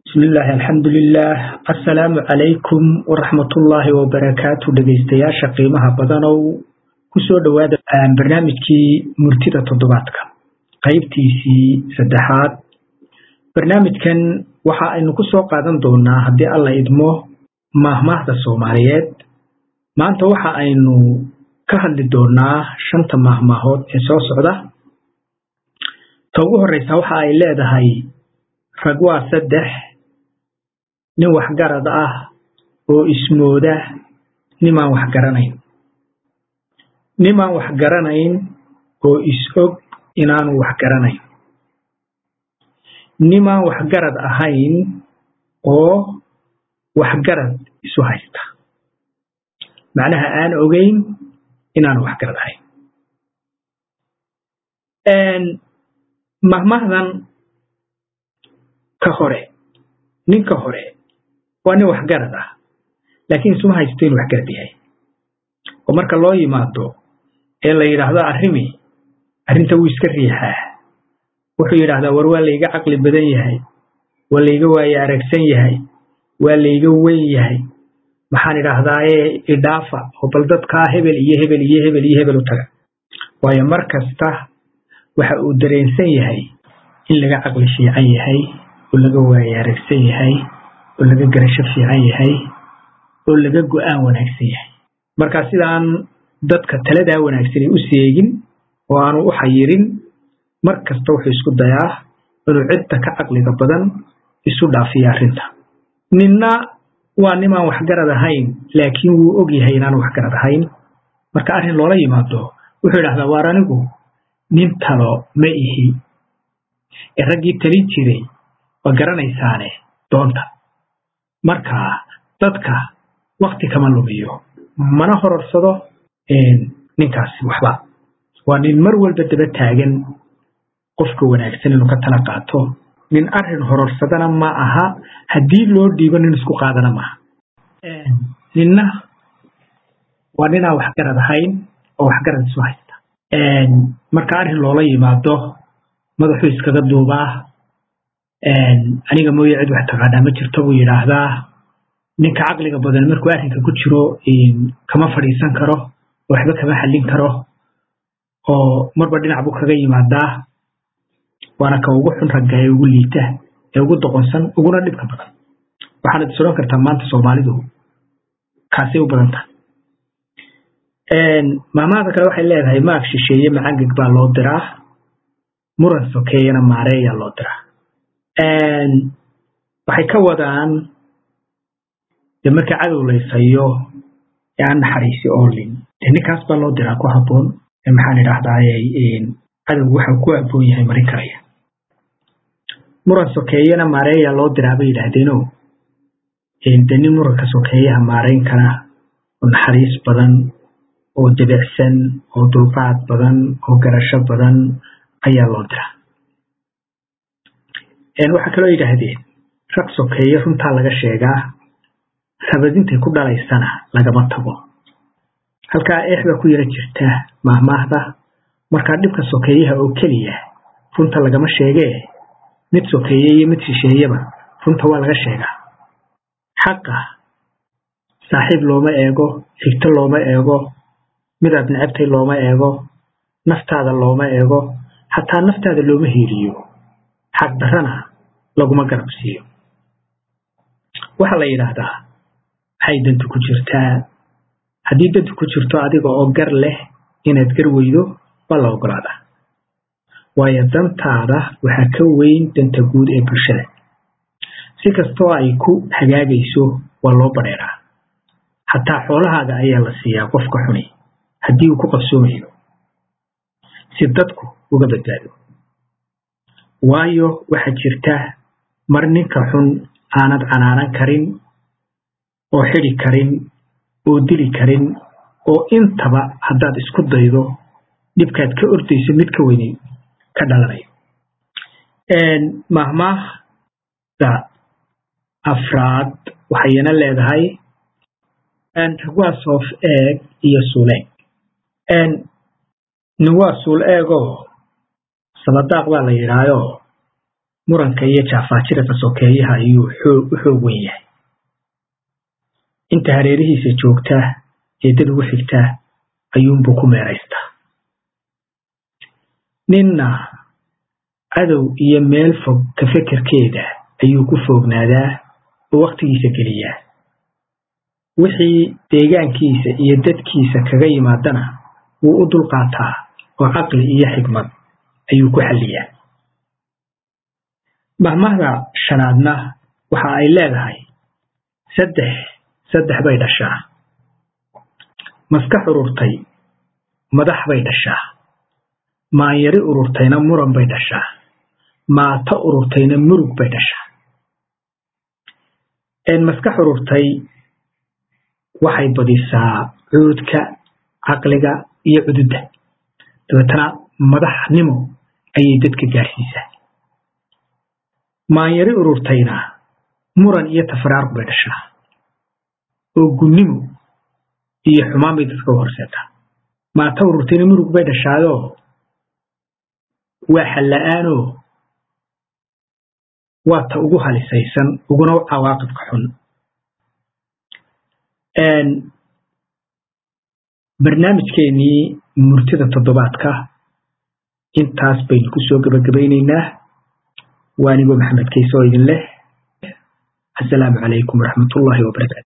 bismillaahi alxamdulilaah assalaamu calaykum waraxmatullaahi wabarakaatu dhegaystayaasha qiimaha badanow kusoo dhowaada barnaamijkii murtida toddobaadka qaybtiisii saddexaad barnaamijkan waxa aynu ku soo qaadan doonaa haddii alla idmo maahmaahda soomaaliyeed maanta waxa aynu ka hadli doonaa shanta maahmaahood ee soo socda ta ugu horreysa waxa ay leedahay rag waa saddex nin waxgarad ah oo ismooda nimaan wax garanayn nimaan wax garanayn oo is-og inaanu wax garanayn nimaan waxgarad ahayn oo waxgarad isu haysta macnaha aan ogeyn inaanu waxgarad ahayn mahmahdan ka hore ninka hore waa nin waxgarad ah laakiin isuma haysto inuu waxgarad yahay oo marka loo yimaado ee la yidhaahdo arrimi arrinta wuu iska riixaa wuxuu yidhaahdaa war waa layga caqli badan yahay waa layga waaye aragsan yahay waa layga weyn yahay maxaan idhaahdaaye idhaafa oo bal dadkaa hebel iyo hebel iyo hebel iyo hebel u taga waayo mar kasta waxa uu dareensan yahay in laga caqli fiican yahay oo laga waaye aragsan yahay oo laga garasho fiican yahay oo laga go'aan wanaagsan yahay marka sidaan dadka taladaa wanaagsanay u seegin oo aanu u xayirin mar kasta wuxuu isku dayaa inuu cidda ka caqliga badan isu dhaafiya arrinta ninna waa nimaan waxgarad ahayn laakiin wuu og yahay inaanu waxgarad ahayn marka arrin loola yimaado wuxuu idhahdaa waar anigu nin talo ma ihi ee raggii talin jiray waa garanaysaane doonta marka dadka wakti kama lumiyo mana hororsado ninkaasi waxba waa nin mar walba daba taagan qofka wanaagsan inuu ka tala qaato nin arrin hororsadana ma aha haddii loo dhiibo nin isku qaadana maaha ninna waa ninaan waxgarad ahayn oo waxgarad isu haysta marka arrin loola yimaado madaxuu iskaga duubaa aniga mooye cid wax taqaanaa ma jirto buu yidhaahdaa ninka caqliga badan markuu arrinka ku jiro kama fadhiisan karo waxba kama xallin karo oo marba dhinac buu kaga yimaadaa waana ka ugu xun ragga ee ugu liita ee ugu doqonsan uguna dhibka badan waxaanad is odhan kartaa maanta soomaalidu kaasay u badan tahay maamahada kale waxay leedahay maag shisheeye macangeg baa loo diraa muran sokeeyana maareeyaa loo diraa waxay ka wadaan dee marka cadow laysayo ee aan naxariisi oolin dee ninkaas baa loo diraa ku habboon maxaan idhaahdaaye cadowgu waxau ku aboon yahay marin karaya muran sokeeyana maareeyaa loo diraa bay yidhaahdeeno de nin muranka sokeeyaha maarayn kara oo naxariis badan oo debicsan oo dulqaad badan oo garasho badan ayaa loo diraa waxaa kaloo yidhaahdeen rag sokeeye runtaa laga sheegaa rabadintay ku dhalaysana lagama tago halkaa eexda ku yara jirta maahmaahda markaa dhibka sokeeyaha oo keliya runta lagama sheegee mid sokeeye iyo mid shisheeyaba runta waa laga sheegaa xaqa saaxiib looma eego xigto looma eego midaad necabtay looma eego naftaada looma eego xataa naftaada looma hiiriyo xaq darrana laguma garab siiyo waxaa la yidhaahdaa maxay dantu ku jirtaa haddii dantu ku jirto adiga oo gar leh inaad gar weydo waa la ogolaadaa waayo dantaada waxaa ka weyn danta guud ee bulshada si kastoo ay ku hagaagayso waa loo badheeraa xataa xoolahaaga ayaa la siiyaa qofka xuni haddii uu ku qabsoomayo si dadku uga badbaado waayo waxaa jirta mar ninka xun aanad canaanan karin oo xidi karin oo dili karin oo intaba haddaad isku daydo dhibkaad ka ordayso mid ka weyni ka dhalanayo mahmaahda afraad waxayna leedahay ragwaa soof eeg iyo suuleeg nin waa suul eegoo sabadaaq baa la yidhaayo muranka iyo jaafaajirada sokeeyaha ayuu u xoog wen yahay inta hareerihiisa joogtaa ee dad ugu xigtaa ayuunbuu ku meeraystaa ninna cadow iyo meel fog ka fekerkeeda ayuu ku foognaadaa oo wakhtigiisa geliyaa wixii deegaankiisa iyo dadkiisa kaga yimaadana wuu u dulqaataa oo caqli iyo xikmad ayuu ku xalliyaa mahmahda shanaadna waxa ay leedahay saddex saddex bay dhashaa maskax ururtay madax bay dhashaa maanyari ururtayna muran bay dhashaa maato ururtayna murug bay dhashaa maskax ururtay waxay badisaa cuudka caqliga iyo cududda dabeetana madaxnimo ayay dadka gaarsiisaa maanyari ururtayna muran iyo tafaraarq bay dhashaa oo gunnimo iyo xumaan bay dadka u horseetaa maato ururtayna murug bay dhashaayoo waa xalla-aanoo waa ta ugu halisaysan uguna cawaaqibka xun barnaamijkeenii murtida toddobaadka intaas baynu ku soo gebagabaynaynaa waa anigoo maxamed kayse oo idin leh assalaamu calaykum waraxmatullaahi wabarakaatu